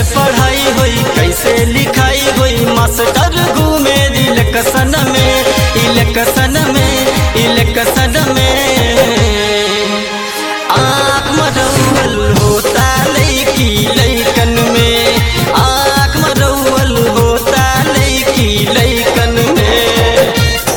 पढ़ाई होई कैसे लिखाई होई मास्टर घूमे इलेक्शन में इलेक्शन में इलेक्शन में आँख मरौल होता लैकी लैकन में आँख मरौल होता लैकी लैकन में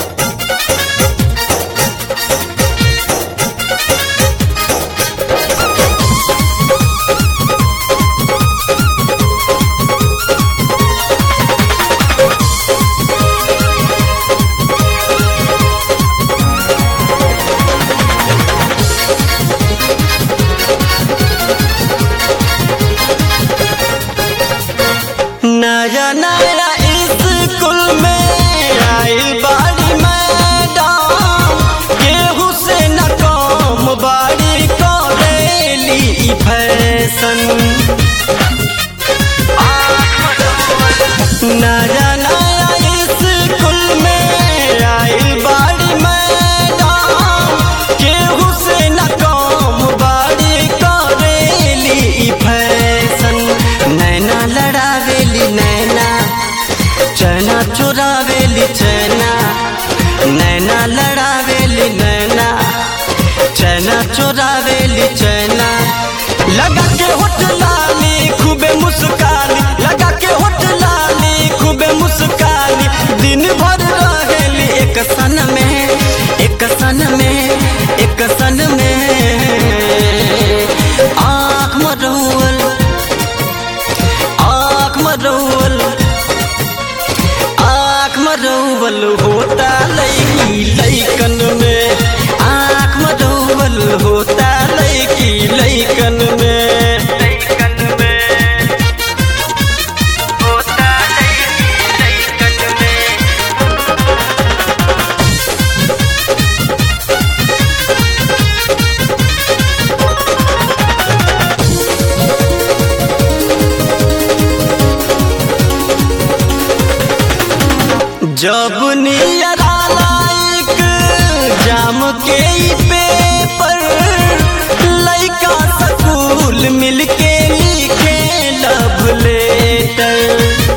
नया नया स्कूल में आइल बाड़ी मैडम केहू से न कम बाड़ी करेली ई फैशन नया नया स्कूल में आइल बाड़ी मैडम केहू से न कम बाड़ी करेली ई फैशन नैना लड़ावेली नैना चैना चुरावेली चैना नैना लड़ावेली नैना चैना चुरावेली चैना लगा के होठ लाली खूबे मुस्कानी लगा के होठ लाली खूबे मुस्कानी दिन भर रहेली एक सन में एक सन में एक सन में आँख मरौल आँख मरौल आँख मरौल होता लैकी लैकन में आँख मरौल होता लैकी लैकन में लैकन में होता लैकी लैकन में जब नियरा लाइक जाम के ई पेपर लइका स्कूल मिलके लिखे लव लेटर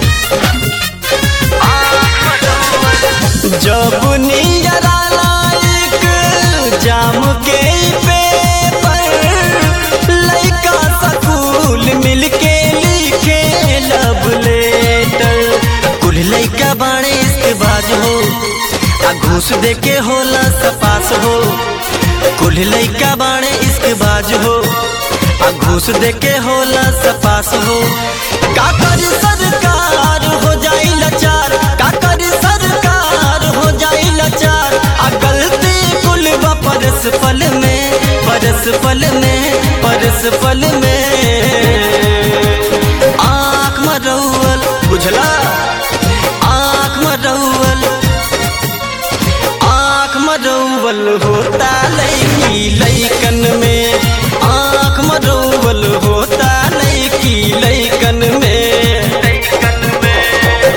जब नियरा लाइक जाम के ई पेपर लइका स्कूल मिलके लिखे लव लेटर कुल लइका बाणे इसके बाज हो आ घूस दे के होला सपास हो कुल लइका बाणे इसके बाज हो आ घूस दे के होला सपास हो का करी सरकार हो जाई लाचार का करी सरकार हो जाई लाचार आ गलती कुल बा परस पल में परस पल में परस पल में आँख मरौल बुझला आँख मरौल आँख मरौल होता लैकी लैकन में आँख मरौल होता लैकी लैकन में लैकन में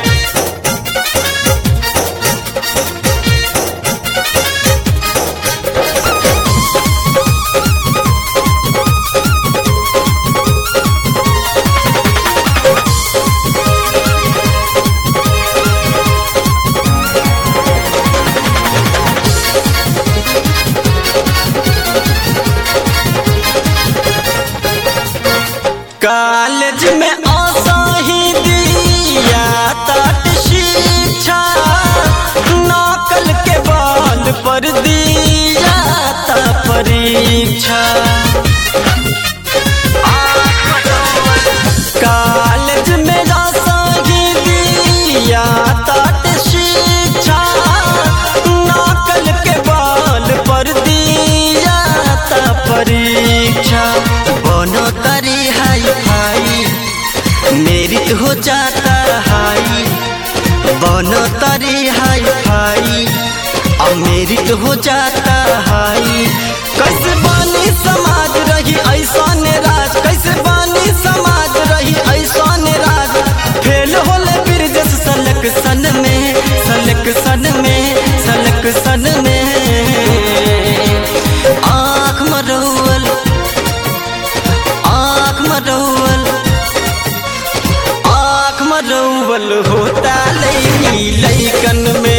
कॉलेज में आशा ही दिया तट शिक्षा नकल के बाल पर दिया था परीक्षा कॉलेज में आशा ही दिया तट शिक्षा नकल के बाल पर दिया था परीक्षा बनो तरी हाई फाई मेरिट हो जाता हाई बनो तरी हाई फाई अब मेरिट हो जाता हाई कैसे बानी समाज रही ऐसा राज कैसे बानी समाज रही ऐसा राज फेल होले फिर जस सलक सन में सलक सन में सलक सन में आँख मरौल आँख मरौल बोल होता लैकी लैकन में